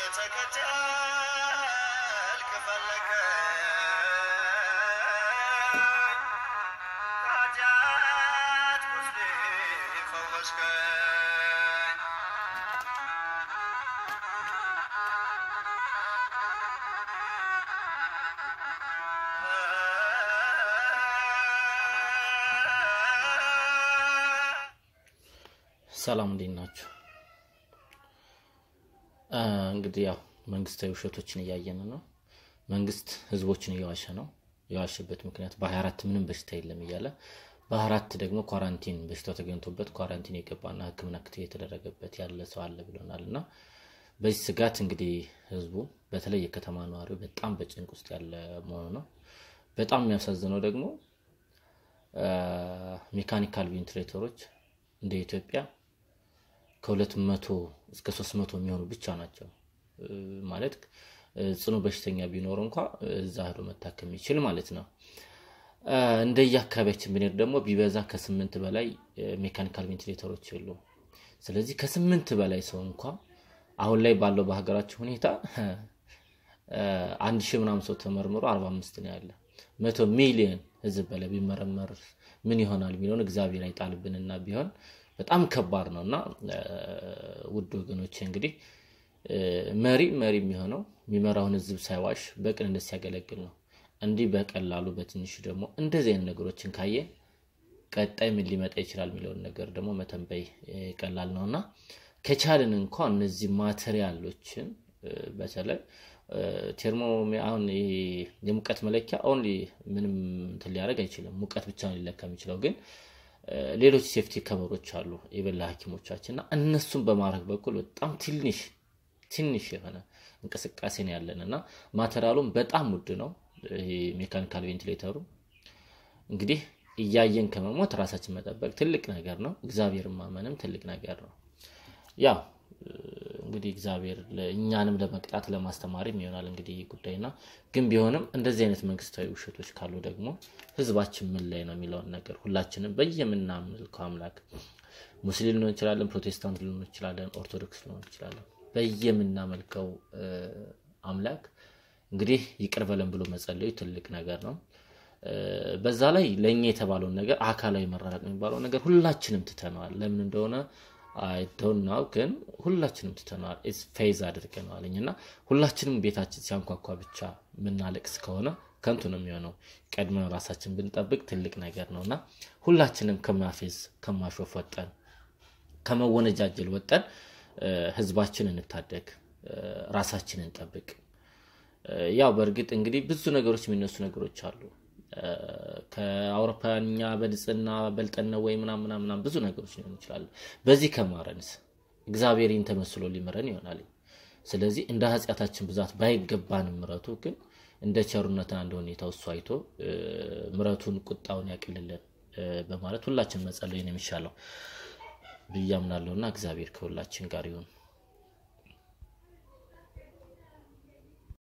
ተከተልክ ፈለከ ኃጢአት ቁስሌ ፈወስከኝ ሰላም እንዴት ናችሁ? አ፣ እንግዲህ ያው መንግስታዊ ውሸቶችን እያየን ነው። መንግስት ህዝቦችን እየዋሸ ነው። የዋሸበት ምክንያት በ24 ምንም በሽታ የለም እያለ በ24 ደግሞ ኳራንቲን በሽታው ተገኝቶበት ኳራንቲን የገባና ሕክምና ክትትል የተደረገበት ያለ ሰው አለ ብሎናል። እና በዚህ ስጋት እንግዲህ ህዝቡ በተለይ የከተማ ነዋሪው በጣም በጭንቅ ውስጥ ያለ መሆኑ ነው። በጣም የሚያሳዝነው ደግሞ አ፣ ሜካኒካል ቬንቲሌተሮች እንደ ኢትዮጵያ ከሁለት መቶ እስከ ሶስት መቶ የሚሆኑ ብቻ ናቸው። እ፣ ማለት እ፣ ጽኑ በሽተኛ ቢኖር እንኳ እዛ ሄዶ መታከም ይችል ማለት ነው። እ፣ እንደየ አካባቢያችን ብንሄድ ደግሞ ቢበዛ ከስምንት በላይ እ፣ ሜካኒካል ቬንቲሌተሮች የሉም። ስለዚህ ከስምንት በላይ ሰው እንኳ አሁን ላይ ባለው በሀገራችን ሁኔታ እ፣ አንድ ሺህ ምናምን ሰው ተመርምሮ አርባ አምስት ነው ያለ መቶ ሚሊዮን ህዝብ በላይ ቢመረመር ምን ይሆናል የሚለውን እግዚአብሔር አይጣልብንና ቢሆን በጣም ከባድ ነው እና እ፣ ውድ ወገኖች እንግዲህ እ፣ መሪ መሪ የሚሆነው የሚመራውን ህዝብ ሳይዋሽ በቅንነት ሲያገለግል ነው። እንዲህ በቀላሉ በትንሹ ደግሞ እንደዚህ አይነት ነገሮችን ካየ ቀጣይ ምን ሊመጣ ይችላል የሚለውን ነገር ደግሞ መተንበይ እ፣ ቀላል ነው እና ከቻልን እንኳ እነዚህ ማቴሪያሎችን እ፣ በተለይ እ፣ ቴርሞ አሁን ይሄ የሙቀት መለኪያ ኦንሊ ምንም እንትን ሊያደርግ አይችልም። ሙቀት ብቻ ነው ሊለካ የሚችለው ግን እ፣ ሌሎች ሴፍቲ ከበሮች አሉ የበላ ሐኪሞቻችን እና እነሱን በማድረግ በኩል በጣም ትንሽ ትንሽ የሆነ እንቅስቃሴ ነው ያለን እና ማቴሪያሉም በጣም ውድ ነው። ይሄ ሜካኒካል ቬንቲሌተሩ እንግዲህ እያየን ከመሞት ራሳችን መጠበቅ ትልቅ ነገር ነው። እግዚአብሔር ማመንም ትልቅ ነገር ነው። ያው እ፣ እንግዲህ እግዚአብሔር ለ- እኛንም ለመቅጣት ለማስተማርም ይሆናል እንግዲህ ይህ ጉዳይና ግን ቢሆንም እንደዚህ አይነት መንግስታዊ ውሸቶች ካሉ ደግሞ ህዝባችን ምን ላይ ነው የሚለውን ነገር ሁላችንም በየምናመልከው አምላክ ሙስሊም ልንሆን እንችላለን፣ ፕሮቴስታንት ልንሆን እንችላለን፣ ኦርቶዶክስ ልንሆን እንችላለን። በየምናመልከው እ፣ አምላክ እንግዲህ ይቅር በለን ብሎ መጸለዩ ትልቅ ነገር ነው። እ፣ በዛ ላይ ለእኛ የተባለውን ነገር አካላዊ መራራቅ የሚባለው ነገር ሁላችንም ትተነዋል። ለምን እንደሆነ አይተውናው ግን ሁላችንም ትተነዋል። ኢትስ ፌዝ አድርገነዋልኝ እና ሁላችንም ቤታችን ሲያንኳኳ ብቻ የምናለቅስ ከሆነ ከንቱ ነው የሚሆነው። ቀድመን ራሳችን ብንጠብቅ ትልቅ ነገር ነው እና ሁላችንም ከማፌዝ ከማሾፍ ወጠን ከመወነጃጀል ወጠን እ፣ ህዝባችን እንታደግ፣ እ፣ ራሳችንን እንጠብቅ። እ፣ ያው በእርግጥ እንግዲህ ብዙ ነገሮች የሚነሱ ነገሮች አሉ። እ፣ ከአውሮፓኛ በንጽህና በልጠን ነው ወይ ምናምን ምናምን ምናምን ብዙ ነገሮች ሊሆኑ ይችላሉ። በዚህ ከማረንስ እግዚአብሔር ይህን ተመስሎ ሊምረን ይሆናል። ስለዚህ እንደ ኃጢአታችን ብዛት ባይገባንም ምረቱ ግን እንደ ቸርነትና እንደ ሁኔታው እሱ አይቶ እ፣ ምረቱን ቁጣውን ያቅልልን እ፣ በማለት ሁላችን መጸለይ ነው የሚሻለው ብዬ አምናለሁና እግዚአብሔር ከሁላችን ጋር ይሁን።